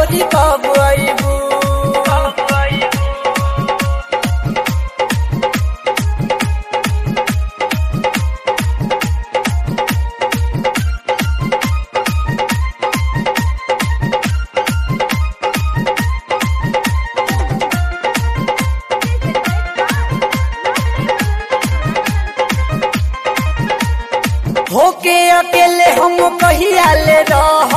गोरी कब अइबू होके अकेले हम कहिया ले रह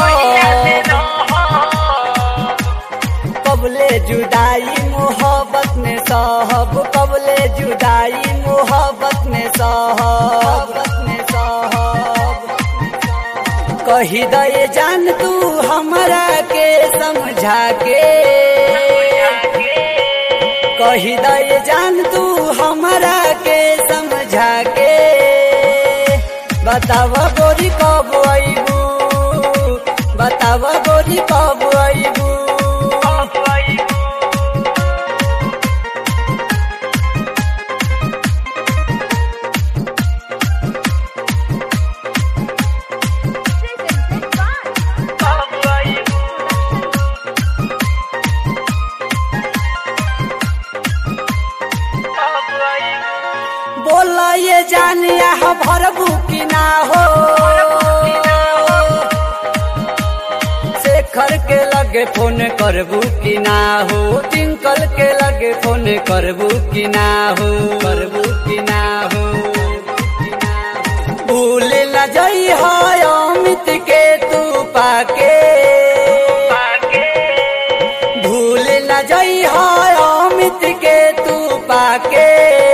कबले जुदाई मोहब्बत में सहब कबले जुदाई मोहब्बत में सहब में सहब कही दे जान तू हमरा के समझा के कही दे जान तू हमरा के समझा के बताव गोरी कब अइबू बताव गोरी कब अइबू Presented by बोला ये जानिया हो भरबू की ना हो शेखर के लगे फोन करबू की ना हो टिंकल के लगे फोन करबू की ना हो करबू की ना हो भूल न जई हो अमित के तू पाके भूल न जई हो अमित के तू पाके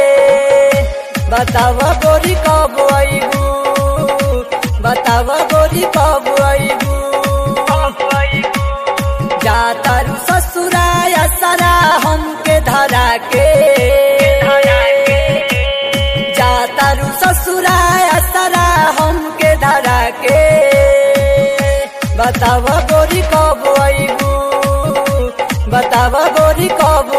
बताव गोरी कब अइबू बताव गोरी कब अइबू जातारू ससुराय सरा हमके धरा के जातारू ससुराय सरा हमके धरा के बताव गोरी कब अइबू बताव गोरी कब